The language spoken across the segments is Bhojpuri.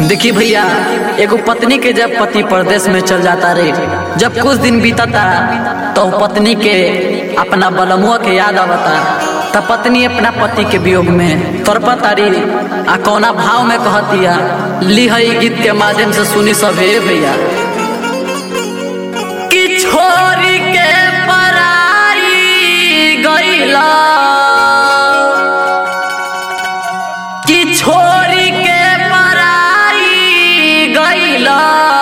देखी भैया एगो पत्नी के जब पति परदेश में चल जाता रे जब कुछ दिन बीतता तो पत्नी के अपना बलमुआ के याद आवता तब पत्नी अपना पति के वियोग में तड़पतारी आ कौना भाव में कहतिया ली है गीत के माध्यम से सुनी सब हे भैया कि छोरी के पराई गईला कि छोरी के पराई गईला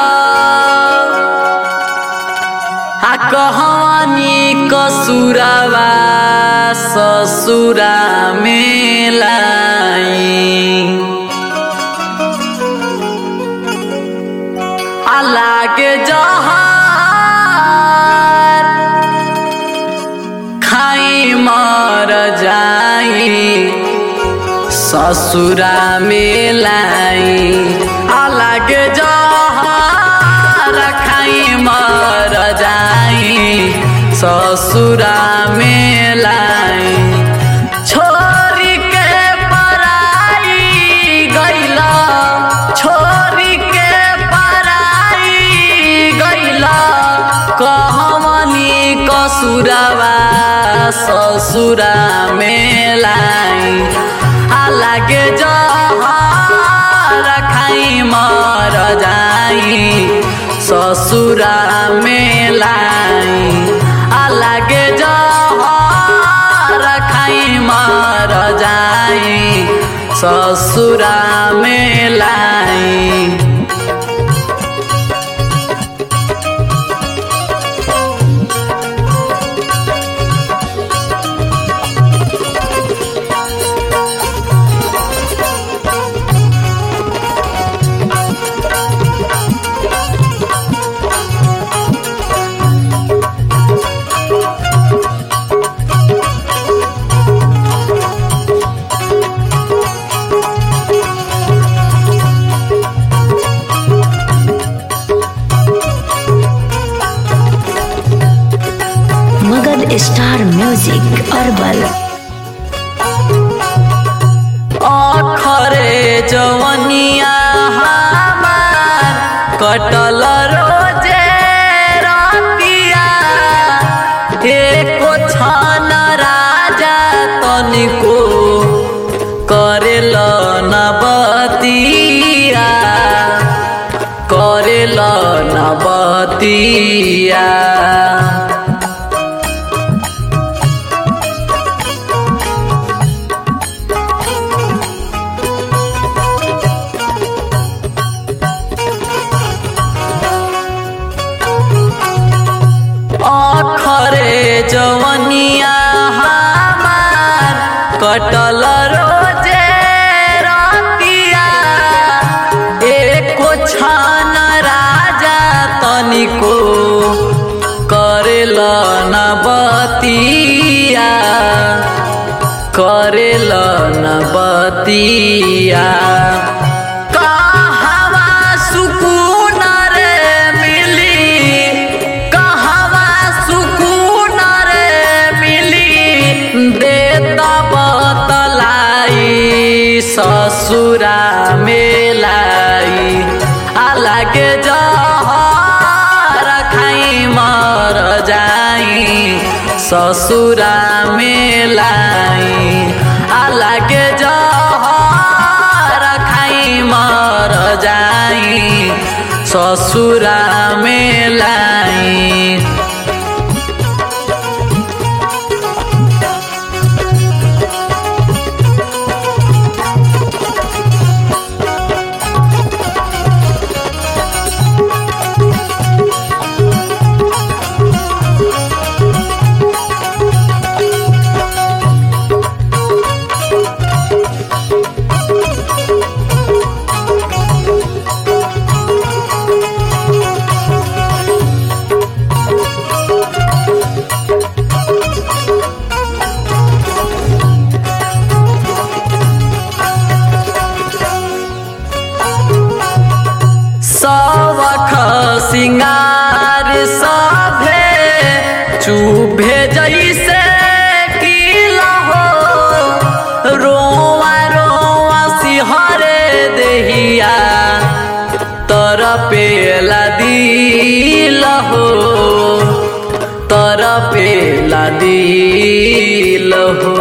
आ कहनी कसुरवा ससुरा में लाई आ लागे जहर खाई मर जाई ससुरा में लाई अलग जहर खाई मर जाई ससुरा में लाई छोरी के पराई गईला छोरी के पराई गईला कहमनी कसुरवा ससुरा में लाई अलगे जहर खाई मर जाई ससुरा में लाई अलगे जहर खाई मर जाई ससुरा में लाई मगध स्टार म्यूजिक अरबल अखरे जवनिया हमार कटल रोजे रतिया एको छन राजा तनिको करेल नबतिया करेल नबतिया अखरे जवनिया हमार कटल रोजे रतिया एको छन राजा तनिको करेल नबतिया करेल नबतिया कहवा सुकून रे मिली कहवा सुकून रे मिली देता बतलाई ससुरा मेलाई अलगे जहर खाई मर जाई ससुरा मेलाई अलगे जहर खाई मर जाई ससुरा मेलाई सवख सिंगार सभे चुभे जैसे किला हो रोवा रोवा सिहरे देहिया पेला दिल हो तर पेला दिल हो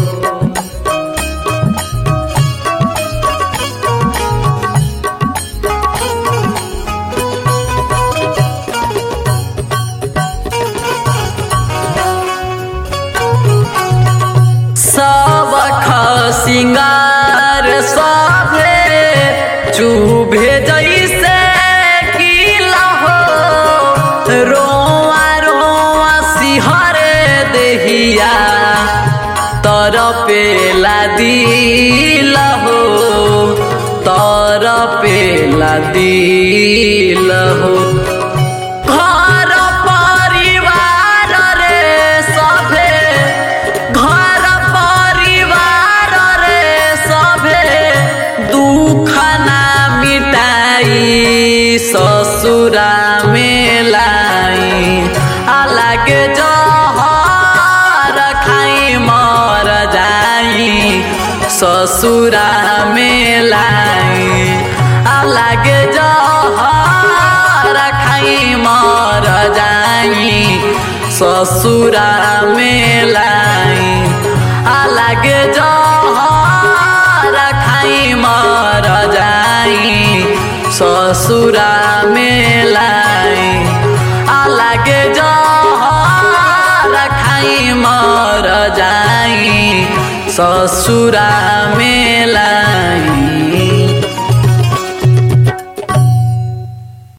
सब सिंगार सभे चुभे जैसे किला हो रोआ रोआ सिहरे देहिया तर पेला दिल हो तर पेला दिल हो घर परिवार रे सभे घर परिवार रे सभे दुख ना मिटाई ससुरा में लाई अलग जहर खाई मर जाई ससुरा में लाई अलग जहर खाई मर जाई ससुरा में लाई अलग जहर खाई मर जाई ससुरा में लाई अलग जहर खाई मर जाई ससुरा में